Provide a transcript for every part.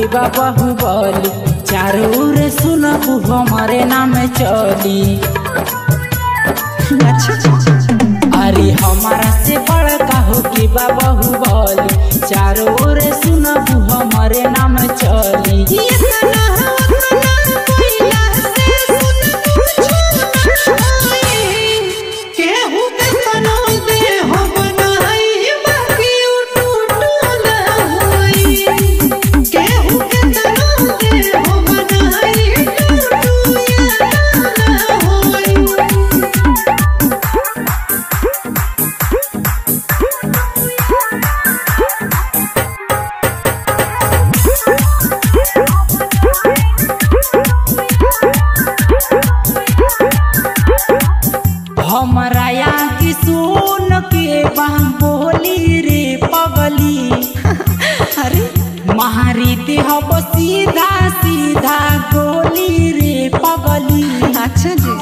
के बा बाहुबली चारों ओर सुनबू हमारे नाम चली अरे हमारा से बड़का हो के बा बाहुबली चारों ओर सुनबू हमारे नाम चली हमारा यहाँ की सुन के बम बोली रे पगली अरे महारी देह सीधा सीधा गोली रे पगली अच्छा जी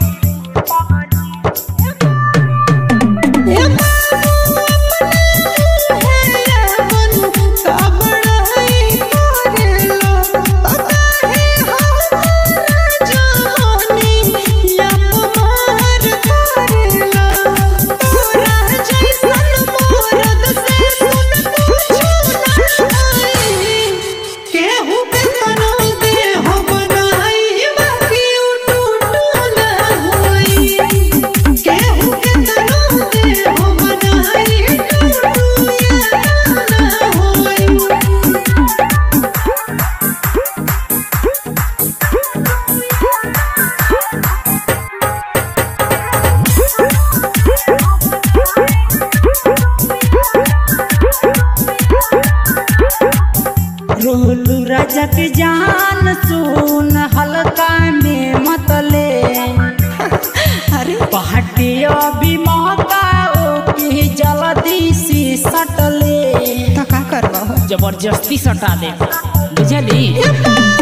रोलू राजा के जान सुन हल्का में मतले अरे पहाटे अभी मौका ओके जल्दी से सटले तो का करबा जबरदस्ती सटा दे बुझली हो